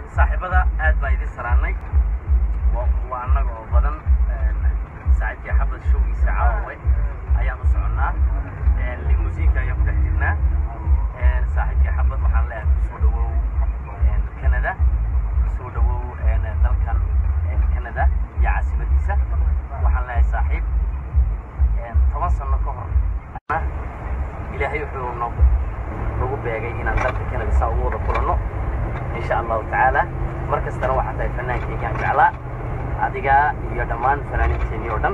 saaxiibada aad baan idin salaannay waa annaga oo badan saaxiibkii xabad showgiisa caawawe ayaan u soconnaa limusiinka ayaan ku dhex jirnaa saaxiibkii xabad waxaan leeyahay kusoo dhawow canada kusoo dhawow dalkan canada iyo caasimadiisa waxaan leeyahay saaxiib toban sano ka hor ilaahay wuxuu noogu nagu beegay inaan dalka canada saa ugu wada kulanno insha allahu tacaala mar kastana waxaa tahay fanaankeygaan jeclaa adiga iyo dhammaan fanaaniinteenii oo dhan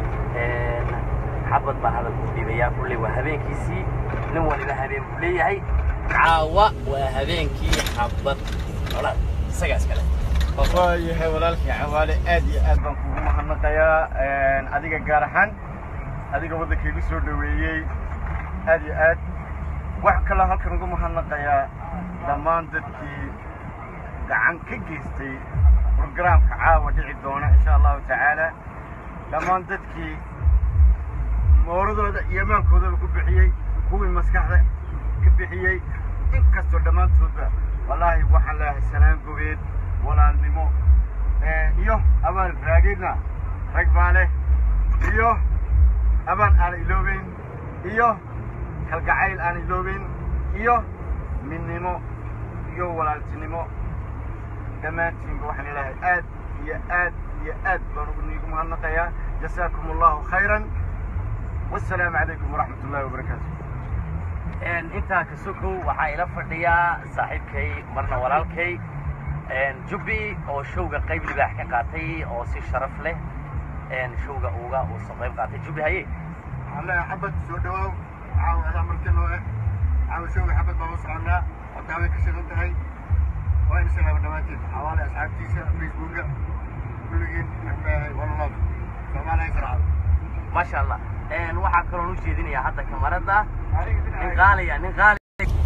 xabad baan hadalka u dhiibayaa kulley waa habeenkiisii nin waliba habeen buu leeyahay caawa waa habeenkii xabad olaad isagaas kale waayahay walaalkii cawaale aad iyo aad baan kugu mahadnaqayaa adiga gaar ahaan adiga waddankaygu soo dhoweeyey aad iyo aad wax kaloo halkan ugu mahadnaqayaa dhammaan dadkii gacan ka geystay brograamka caawa dhici doona insha allahu tacaala dhammaan dadkii mooradooda iyo maankoodaba ku bixiyey kuwii maskaxda ka bixiyey inkastoo dhammaantoodba wallaahi waxaan leeyahay salaan gobeed walaalnimo iyo abaan raagidna rag baa leh iyo abaan aan iloobeyn iyo kalgacayl aan iloobeyn iyo midnimo iyo walaaltinimo dhammaantiinba waxaan ilaahay aad iyo aad iyo aad baan niigu mahadnaqayaa jasaakum allahu khayran wasalaamu calaykum waraxmat ullahi wabarakaatu intaa ka sokow waxaa ila fadhiyaa saaxiibkay marna walaalkay jubbi oo showga qayb libaax ka qaatay oo si sharaf leh showga uga uu soo qayb qaatay jubbi haye alle xabad soo dhawaaw caawa adaa marti noo eh caawa showga xabad baan u soconnaa wadaaway ka shidan tahay waa in salaama dhammaantiin xawaale asxaabtiisa facebooka kulligiin walalood soomaaliya israacada maasha allah waxaa kaloon u jeedinayaa hadda kamarada nin qaaliya nin qaali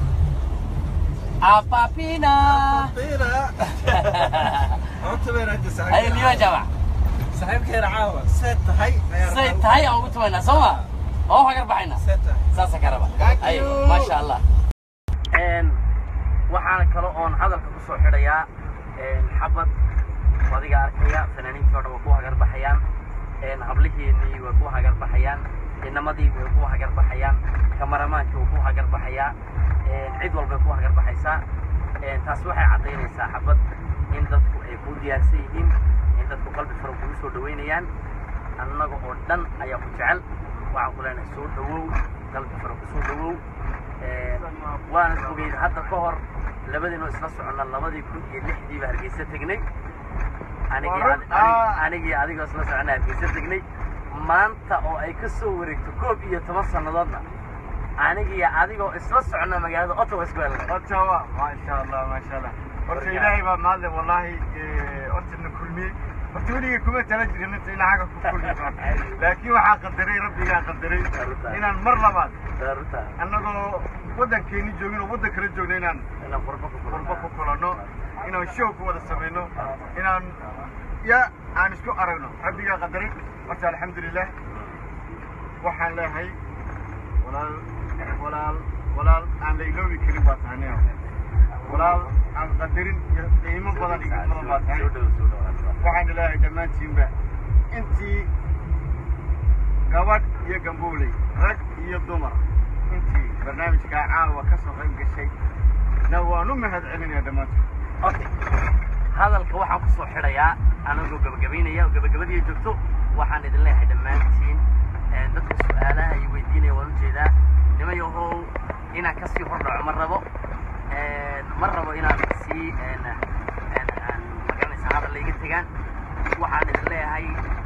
apapina ay liyo jamac saaxiibkeena caawa see tahay say tahay aan ugu tumaynaa soo ma oo hagar baxayna saasa ka raba ay maasha allah waxaana kale oon hadalka ku soo xidhayaa xabad adiga arkaya fanaaniintii o dhan waa ku hagar baxayaan habliheenii way ku hagar baxayaan inamadii way ku hagar baxayaan kamaramaanki wuu ku hagar baxayaa cid walbay ku hagar baxaysaa taas waxay caddaynaysaa xabad in dadku ay ku diyaarsan yihiin in dadku qalbi fara kugu soo dhaweynayaan annaga oo dhan ayaa ku jecel waxaan ku leenahay soo dhawow qalbi fara ku soo dhawow waana ogeyd hadda ka hor labadiinoo isla soconna labadii kun iyo lixdiiba hargeysa tegnay anigii adigoo isla soconna hargeysa tegnay maanta oo ay ka soo wareegto koob iyo toban sannadoodna anigii adigoo isla soconna magaalada ottawa isku helnay ottawa maasha allah maasha allah horta ilaahay baa mahadle wallaahi hortana kulmiyey horta weligay kuma tala jirin inta ilaahaga ku kulmi doonto laakiin waxaa qadaray rabbigaa qadaray inaan mar labaad annagoo waddankeeni joogin oo waddan kala joogno inaan qurbo ku kulanno inaan show ku wada samayno inaan ya aan isku aragno rabbigaa qadaray horta alxamdulilah waxaan leehay walaal walaal walaal aan la iloobi karin baa tahay nio walaal aan qadarin iyo qiimo badan iyo badan baa tahay waxaan ilaahay dhammaantiinba intii gabadh iyo gambooley rag iyo dumar intii barnaamijkaa caawa ka soo qayb gashay na waan u mahad celinaya dhammaantood okay hadalka waxaan ku soo xidhayaa anagoo gabagabaynaya oo gabagabadii joogto waxaan idin leeyahay dhammaantiin dadka su-aalaha iyo weydiinaya waan ujeedaa nimayahow inaan kasii hordhaco ma rabo ma rabo inaan sii magaranaysa hadal layga tegaan waxaan idin leeyahay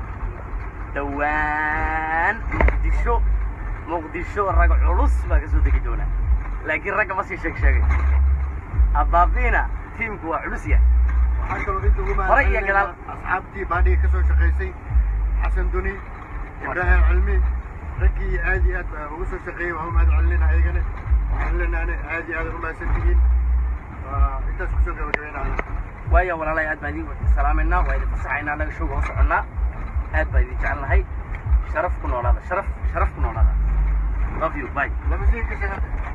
dhowaan muqdisho muqdisho rag culus baa ka soo degi doona laakiin ragga ma sii sheeg sheegay abaabina tiimku waa culus yahay waxaan kaloo inta ugu Hore iyo gadaal. asxaabtii baadhiga ka soo shaqaysay xasan duni ibraahim cilmi raggii aad iyo aad baa ugu soo shaqeeyey waan u mahad celinayna ayagana waxaan leenahay aad iyo aad u mahadsan tihiin Waa intaas kusoo gabagabeynaya waayo walaalay aad baan idin salaamaynaa waa idin fasaxaynaa annaga showga u soconnaa aad baan idin jecelnahay sharaf ku noolaada sharaf sharaf ku noolaada love you bye lama sii ka shaqa